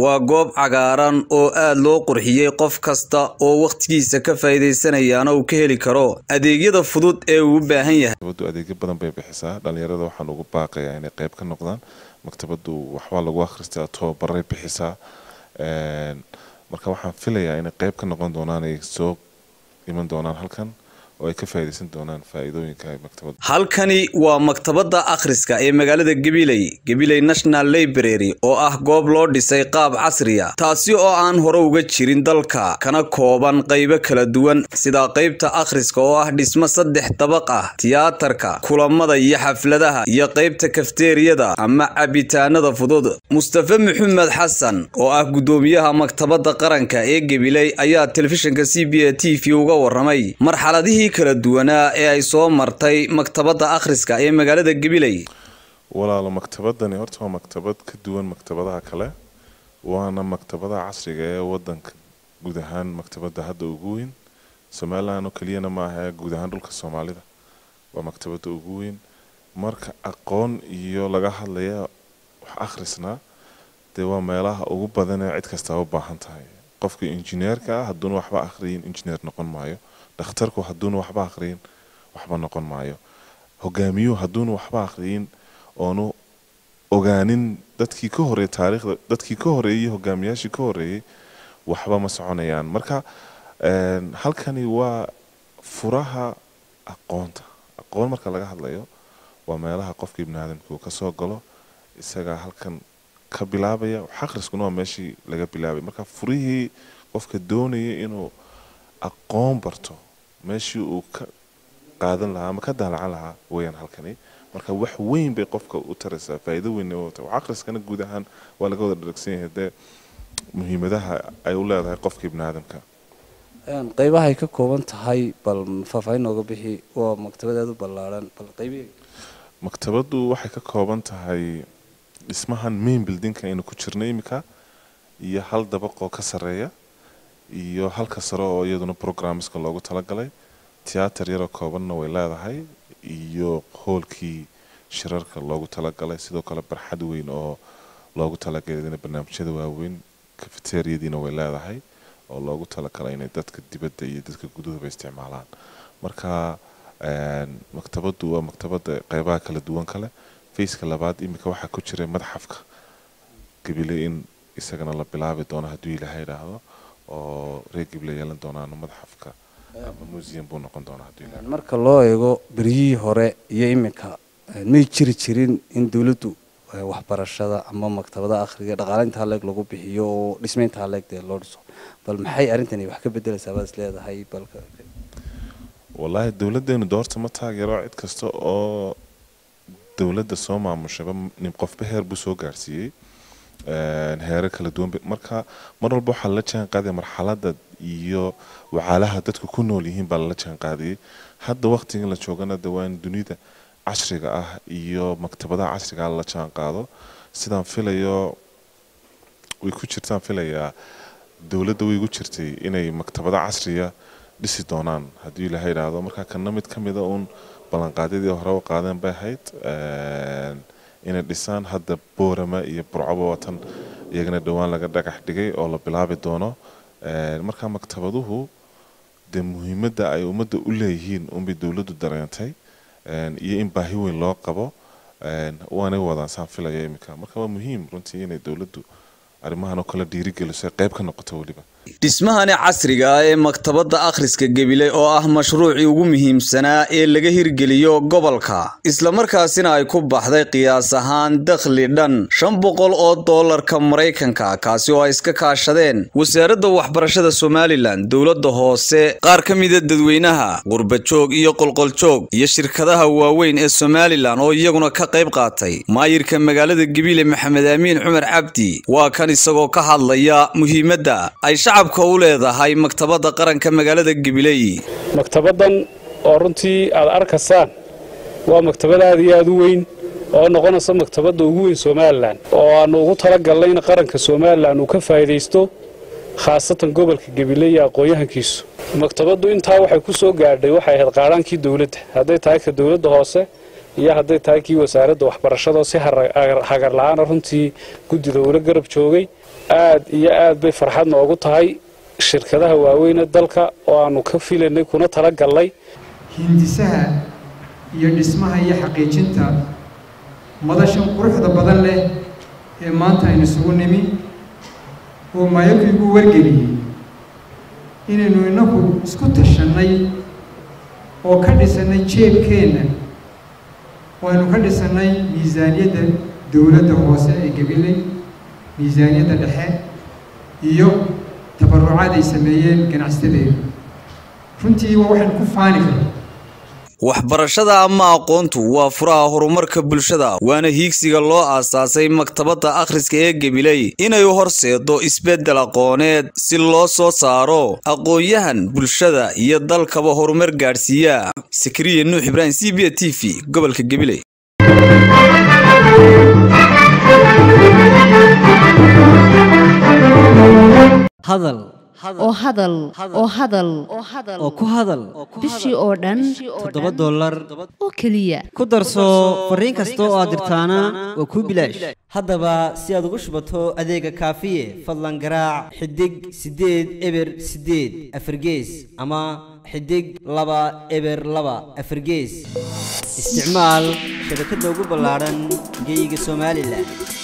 waa goob cagaaran oo aad loo qurxiyey qof kasta oo wakhtigiisa ka faa'iidaysanayaana uu ka heli karo adeegyada fudud ee uu u baahan yahay maktabaddu adeegyo badan bay bixisaa dhallinyarada waxaan ugu baaqayaa inay qayb ka noqdaan maktabaddu waxbaa lagu akhristaa tobabaray bixisaa marka waxaan filayaa inay qayb ka noqon doonaan ay soo iman doonaan halkan oo ay ka faa'iidaysan doonaan faa'iidooyinka maktabadda halkani waa maktabadda akhriska ee magaalada gabiley gabiley national library oo ah goob loo dhisay qaab casriya taasi oo aan hore uga jirin dalka kana kooban qaybo kala duwan sida qaybta akhriska oo ah dhismo saddex dabaq ah tiyaatarka kulamada iyo xafladaha iyo qaybta kafteeriyada ama cabitaanada fudud mustafe maxamed xasan oo ah guddoomiyaha maktabadda qaranka ee gabiley ayaa telefishinka c b a t v uga waramay marxaladihii kala duwanaa ee ay soo martay maktabadda akhriska ee magaalada gabiley walaalo maktabadani horta waa maktabad ka duwan maktabadaha kale waana maktabadaha casriga ee wadanka guud ahaan maktabadda hadda ugu weyn somalilan oo keliyana ma aha guud ahaan dhulka soomaalida waa maktabadda ugu weyn marka aqoon iyo laga hadlaya wax akhrisna dee waa meelaha ugu badan ee cid kastaa u baahan tahay qofka injineerka ah hadduuna waxba akhriyin injineer noqon maayo dhakhtarku hadduuna waxba akhriyin waxba noqon maayo hogaamiyuhu hadduuna waxba akhriyin oonu ogaanin dadkii ka horeeyay taariikhda dadkii ka horeeyay hogaamiyaashii ka horeeyay waxba ma soconayaan marka halkani waa furaha aqoonta aqoon marka laga hadlayo waa meelaha qofka ibni aadamka uu kasoo galo isagaa halkan ka bilaabaya wax akhriskuna waa meeshii laga bilaabay marka furihii qofka doonaya inuu aqoon barto meeshii uu ka qaadan lahaa ama ka daalacan lahaa weyaan halkani marka wax weyn bay qofka u taraysaa faa'iido weyn wax akhriskana guud ahaan waa laga wada dharagsan yahay dee muhiimadaha ay u leedahay qofka ibni aadamka qaybaha ay ka kooban tahay bal faahfaahin nooga bixi waa maktabad aada u ballaaran bal qaybi maktabaddu waxay ka kooban tahay dhismahan main buildingka aynu ku jirno iminka iyo hal dabaq oo ka sarreeya iyo halka sare oo iyaduna programmeska loogu talagalay tiyaatar yaroo koobanna way leedahay iyo hoolkii shirarka loogu talagalay sidoo kale barxad weyn oo loogu talagalay barnaamijyada waaweyn kafeteriyadiina way leedahay oo loogu talagalay inay dadka dibadda iyo dadka guduhuba isticmaalaan marka maktabaddu waa maktabadda qeybaha kala duwan kale faceka labaad iminka waxaa ku jira madxafka gabile in isagana la bilaabi doono hadduu ilaahay idhaahdo oo reer gabile yeelan doonaano madxafka ama museum buu noqon doonaa hadduu ilaahay marka loo eego beryihii hore iyo iminka may jiri jirin in dowladdu waxbarashada ama maktabada akhriga dhaqaale intaa leeg lagu bixiyo oo dhisme intaa leeg dee loo dhiso bal maxay arrintani wax ka bedelaysaa baad is leedahay balka wallaahi dowladdeenu doorta ma taageero cid kasta oo dowladda soo maamushaba nin qofba heer buu soo gaarsiiyey heerar kala duwan marka mar walba waxaa la jaan qaadaya marxaladda iyo wacaalaha dadku ku nool yihiin baa lala jaan qaadayay hadda waqtigan la joogana de waa in dunida casriga ah iyo maktabadaha casriga ah la jaan qaado sidaan filayo way ku jirtaan filayaa dowladda way gu jirtay inay maktabada casriya dhisi doonaan haddii ilaaha idhaahdo marka kana mid ka mida uun ballanqaadyadii hore u qaadeen bay ahayd inay dhisaan hadda boorama iyo burcaba watan iyagana dhowaan laga dhagax dhigay oo la bilaabi doono marka maktabaduhu dee muhiimadda ay ummadda u leeyihiin unbay dowladdu dareentay iyo in baahi weyn loo qabo waanay wadaan saan filaya iminka marka waa muhiim runtii inay dowladdu arrimahan oo kale dhiirigeliso ay qayb ka noqoto weliba dhismahani casriga ah ee maktabadda akhriska gabiley oo ah mashruucii ugu muhiimsanaa ee laga hirgeliyo gobolka islamarkaasina ay ku baxday qiyaas ahaan dakhli dhan shan boqol oo doolarka maraykanka kaasi oo ay iska kaashadeen wasaaradda waxbarashada somalilan dowladda hoose qaar ka mida dadweynaha qurbajoog iyo qolqoljoog iyo shirkadaha waaweyn ee somalilan oo iyaguna ka qayb qaatay maayirka magaalada gabiley maxamed aamiin cumar cabdi waa kan isagoo ka hadlaya muhiimadda ay shacabka u leedahay maktabadda qaranka magaalada gabiley maktabaddan oo runtii aad arkaysaan waa maktabad aad iyo aad u weyn oo noqonaysa maktabadda ugu weyn somalilan oo aannu ugu talagalnay in qaranka somalilan uu ka faa'idaysto khaasatan gobolka gabiley iyo aqoon-yahankiisu maktabaddu intaa waxay ku soo gaadhay waxay ahayd qaadhaankii dowladda hadday tahay ka dowladda hoose iyo hadday tahay kii wasaaradda waxbarashada si hagar la-aana runtii guddida uula garab joogay aad iyo aad bay farxad noogu tahay shirkadaha waaweyne dalka oo aanu ka filanay kuna tala gallay hindisaha iyo dhismaha iyo xaqiijinta madashan quruxda badan leh ee maanta aynu isugu nimi oo maayarku igu wargeliyey inaynu innagu isku tashannay oo ka dhisannay jeebkeenna oo aynu ka dhisannay miisaaniyadda dowladda hoose ee gabiley miisaaniyadda dhexe iyo tabarucaad ay sameeyeen ganacsadeedu runtii waa waxaynu ku faani karna waxbarashada ama aqoontu waa furaha horumarka bulshada waana hiigsiga loo aasaasay maktabadda akhriska ee gabiley inay horseedo isbeddel aqooneed si loo soo saaro aqoon-yahan bulshada iyo dalkaba horumar gaadhsiiya sakariya nuux ibraahim c b t v gobolka gabiley hadal oo hadal oo hadal oo ku hadal bishii oo dhan toddoba dollar oo keliya ku darso fariin kasta oo aad dirtaana waa kuu bilaash haddaba si aad ugu shubato adeega kaafiye fadlan garaac xidig siddeed eber siddeed afargees ama xidig laba eber laba afargees isticmaal shabakadda ugu ballaadhan geeyiga somalilan